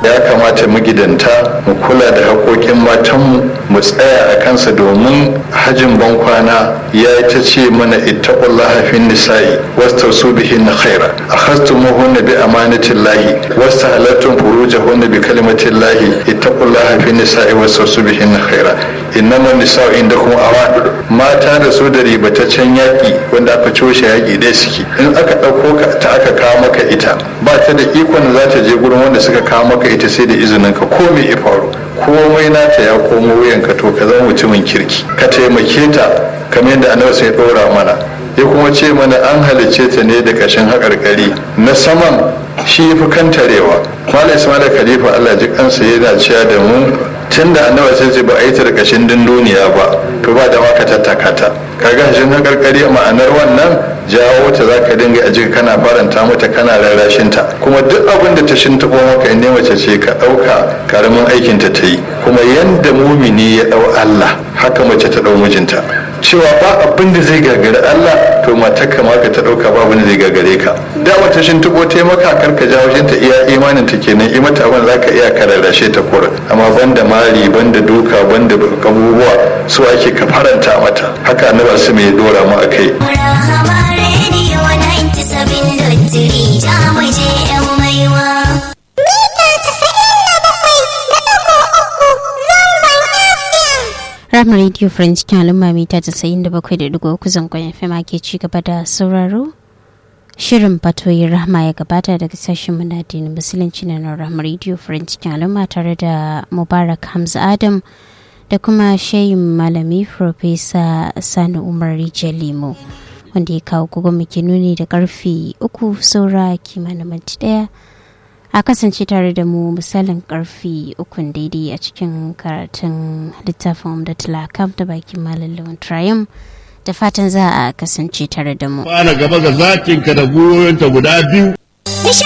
ya kamata magidanta mu kula da haƙoƙin matanmu mu tsaya a kansa domin hajin bankwana ya yi ta ce mana ittaqullaha fin nisa'i wastausu bihin khaira akhastumuhunna bi amanatin lahi wastahalattum furujahunna bi kalimatin lahi ittaqullaha fin nisa'i wastausu bihin khaira innama nisa'u indakum awan mata da su da ribataccen yaƙi wanda aka coshe yaƙi dai suke in aka ɗauko ka ta aka kawo maka ita ba ta da ikon da za ta je gurin wanda suka kawo maka ita sai da izinin ka ko me ya faru komai nata ya komo wuyanka to ka zama mutumin kirki ka taimake ta kamar yadda annabi sai ɗora mana ya kuma ce mana an halicce ta ne da ƙashin haƙarƙari na saman shi fi kantarewa malam ismail khalifa allah ji kansa yana cewa da mu tun da annabi sai ce ba a yi ta da ƙashin dunduniya ba to ba da maka tattaka ta kaga hashin haƙarƙari ma'anar wannan jawo ta za ka dinga a jika kana faranta mata kana rarrashin ta kuma duk abin da ta shintaɓo maka in mace ce ka ɗauka karamin aikinta ta yi kuma yanda mumini ya ɗau allah haka mace ta ɗau mijinta cewa ba abin da zai gagari Allah to matarka ma ka ta dauka ba abin da zai gagare ka da wata shin tuko ta maka kar ka jawo shin ta iya imanin ta kenan i mata abin zaka iya kararrashe ta kura amma banda mari banda duka banda abubuwa su ake ka faranta mata haka annabi su mai dora mu akai Ram Radio French cikin al'umma mita casa'in da bakwai da digo uku zangon FM ke ci gaba da sauraro. Shirin fatoyin rahma ya gabata daga sashen manadinin musulunci na Ram Radio French cikin al'umma tare da Mubarak Hamza Adam da kuma shayin malami Profesa Sani Umar Limo wanda ya kawo gugu muke nuni da karfe uku saura kimanin minti daya. a kasance tare da mu misalin karfi ukun daidai a cikin karatun littafin da tulakam da bakin malalluwan triumph da fatan za a kasance tare da mu. Fara gaba ga zakinka da goyonta guda biyu.